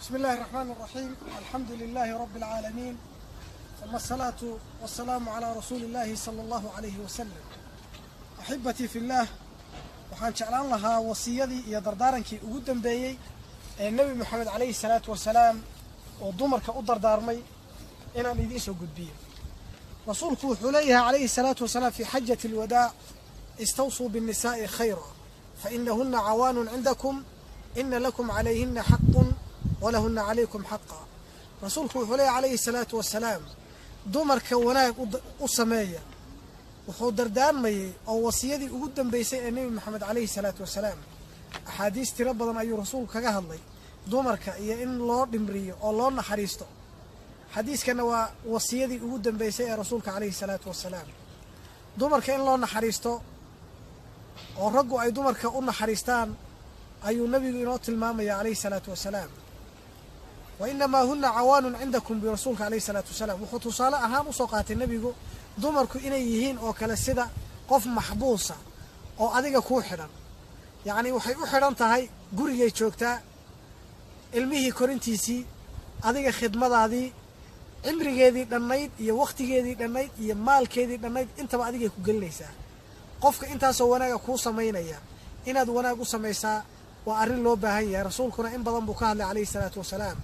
بسم الله الرحمن الرحيم الحمد لله رب العالمين ثم الصلاة والسلام على رسول الله صلى الله عليه وسلم أحبتي في الله waxaan jeclaan lahaa wasiyadii iyo dardaarankii ugu dambeeyey ee nebi moxamed calayhi salaatu wasalaam oo dumarka u dardaarmay inaan idiin soo gudbiyo rasuulku wuxuu leeyahay calayhi salaatu wasalaam fii xajati alwadaac istawsuu binnisaa'i khayra fainahuna cawaanun cindakum ina lakum calayhina xaqun walahuna calaykum xaqa rasuulku wuxuu leeyahay calayhi salaatu wasalaam dumarka wanaag u sameeya wuxuu dardaarmayey oo wasiyadii ugu dambeysay ee nebi moxamed calayhi salaatu wasalaam axaadiis tiro badan ayuu rasuulku kaga hadlay dumarka iyo in loo dhimriyo oo loo naxariisto xadiiskana waa wasiyadii ugu dambeysay ee rasuulka calayhi salaatu wasalaam dumarka in loo naxariisto oo raggu ay dumarka u naxariistaan ayuu nebigu inoo tilmaamaya calayhi salaatu wasalaam wa inamaa huna cawaanun cindakum bi rasuulka calayhi salaatu wasalaam wuxuu tusaale ahaan usoo qaatay nebigu dumarku inay yihiin oo kale sida qof maxbuusa oo adiga kuu xidhan yacnii waxay u xidhan tahay gurigay joogtaa ilmihii korintiisii adiga khidmadaadii cimrigeedii dhannayd iyo wakhtigeedii dhannayd iyo maalkeedii dhannayd intaba adigay ku gelinaysaa qofka intaasoo wanaaga kuu samaynaya inaad wanaag u samaysaa waa arrin loo baahan yahay rasuulkuna in badan buu ka hadlay calayhi salaatu wasalaam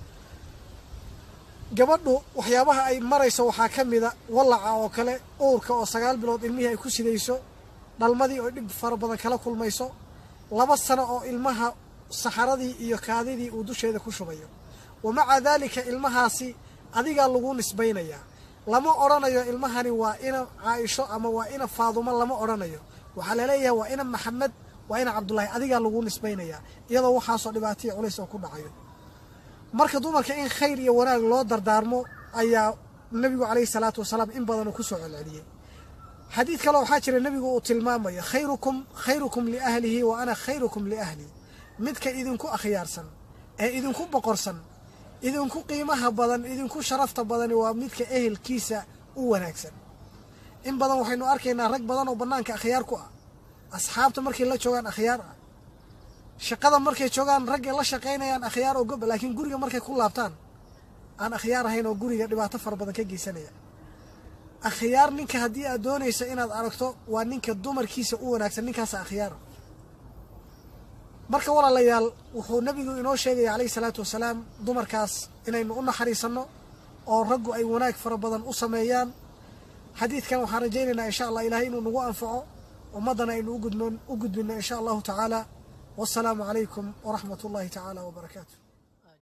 gabadhu waxyaabaha ay marayso waxaa ka mida wallaca oo kale uurka oo sagaal bilood ilmihii ay ku sidayso dhalmadii oo dhib fara badan kala kulmayso laba sano oo ilmaha saxaradii iyo kaadidii uu dusheeda ku shubayo wa maca daalika ilmahaasi adigaa lagu nisbaynayaa lama odhanayo ilmahani waa ina caaisho ama waa ina faadumo lama odhanayo waxaa laleeyahay waa ina maxamed waa ina cabdullaahi adigaa lagu nisbaynayaa iyadoo waxaasoo dhibaataiyo culays oo ku dhacayo marka dumarka in khayr iyo wanaag loo dardaarmo ayaa nebigu calayhi salaatu wasalaam in badan uu ku soo celceliyey xadiid kale waxaa jira nebigu uu tilmaamaya khayrukum khayrukum liahlihi wa ana khayrukum liahlii midka idinku akhyaarsan ee idinku boqorsan idinku qiimaha badan idinku sharafta badani waa midka ehelkiisa u wanaagsan in badan waxaynu arkaynaa rag badan oo bannaanka akhyaar ku ah asxaabta markay la joogaan akhyaar ah shaqada markay joogaan raggay la shaqaynayaan akhyaar oo goba laakiin guriga markay ku laabtaan aan akhyaar ahayn oo guriga dhibaato fara badan ka geysanaya akhyaar ninka haddii aad doonaysa inaad aragto waa ninka dumarkiisa u wanaagsan ninkaasa akhyaara marka walaalayaal wuxuu nebigu inoo sheegaya calayhi salaatu wasalaam dumarkaas inaynu u naxariisanno oo raggu ay wanaag fara badan u sameeyaan xadiidkan waxaan rajaynaynaa insha allah ilaahay inuu nagu anfaco ummaddana aynu ugudno u gudbinno insha allahu tacaala والسلام عليكم ورحمة الله تعالى وبركاته